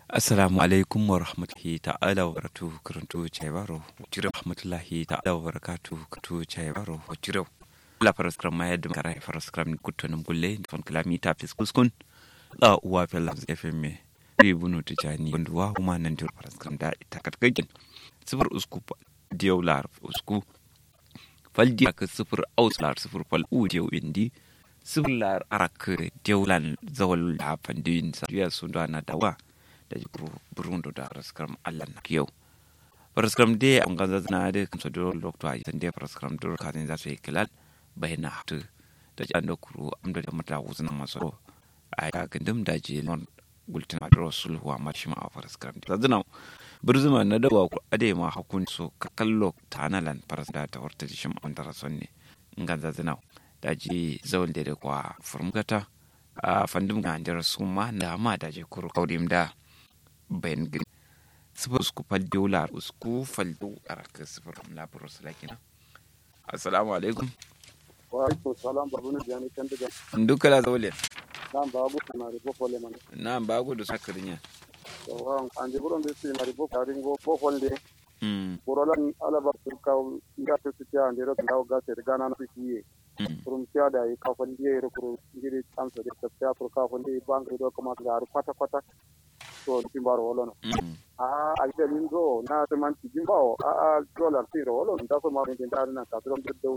assalamu alaikum wa rahmatullahi ta'ala wa barakatuhu karantu chaibaro jira rahmatullahi ta'ala wa barakatuhu karantu chaibaro jira la paraskram ma yadda kara paraskram kutonum gulle fon kilomita fis kuskun la uwa fela fm bi bunu tijani wanda wa kuma nan dir paraskram da ita katkakin sifir usku diyau lar usku faldi aka sifir aus lar sifir fal u diyau indi sifir lar arak diyau lan zawal da fandin sa ya sunda na dawa da burundo da paraskram allah na yau paraskram de an ganza na de kamsa do lokto a yande paraskram do kazin za su yi kilal bayna hatu da jan da kuru amda da mata wuzna maso a ya gindum da je non gultin adro sulhu a marshima a paraskram da zina burzuma na dawa ku ade ma hakun so ka kallo tanalan paras da ta horta shim on da sonne nganza zina da je zawal da kwa furmgata a fandum ga andar suma na ma da je kuru kaudim da bayan gini sifir usku faldi wula usku faldi araka sifir la burus lakina assalamu alaikum wa alaikum salam babu ne jani kan daga duka la zawle nan babu na ribo fole man na bagu da sakarinya to wa an je buron de na ribo karin go fo fonde mm borolan ala ba tur ka ga to ti ya ndero da ga te ga na fi yi kurum tiya da yi ka fonde yi kuru ngiri amsa de ta tur ka fonde bank do kuma ga kwata kwata to timbaro wolono mm a a ita min go na ta man ti jimbawo a a dollar ti ro wolono da so ma min da na ka to do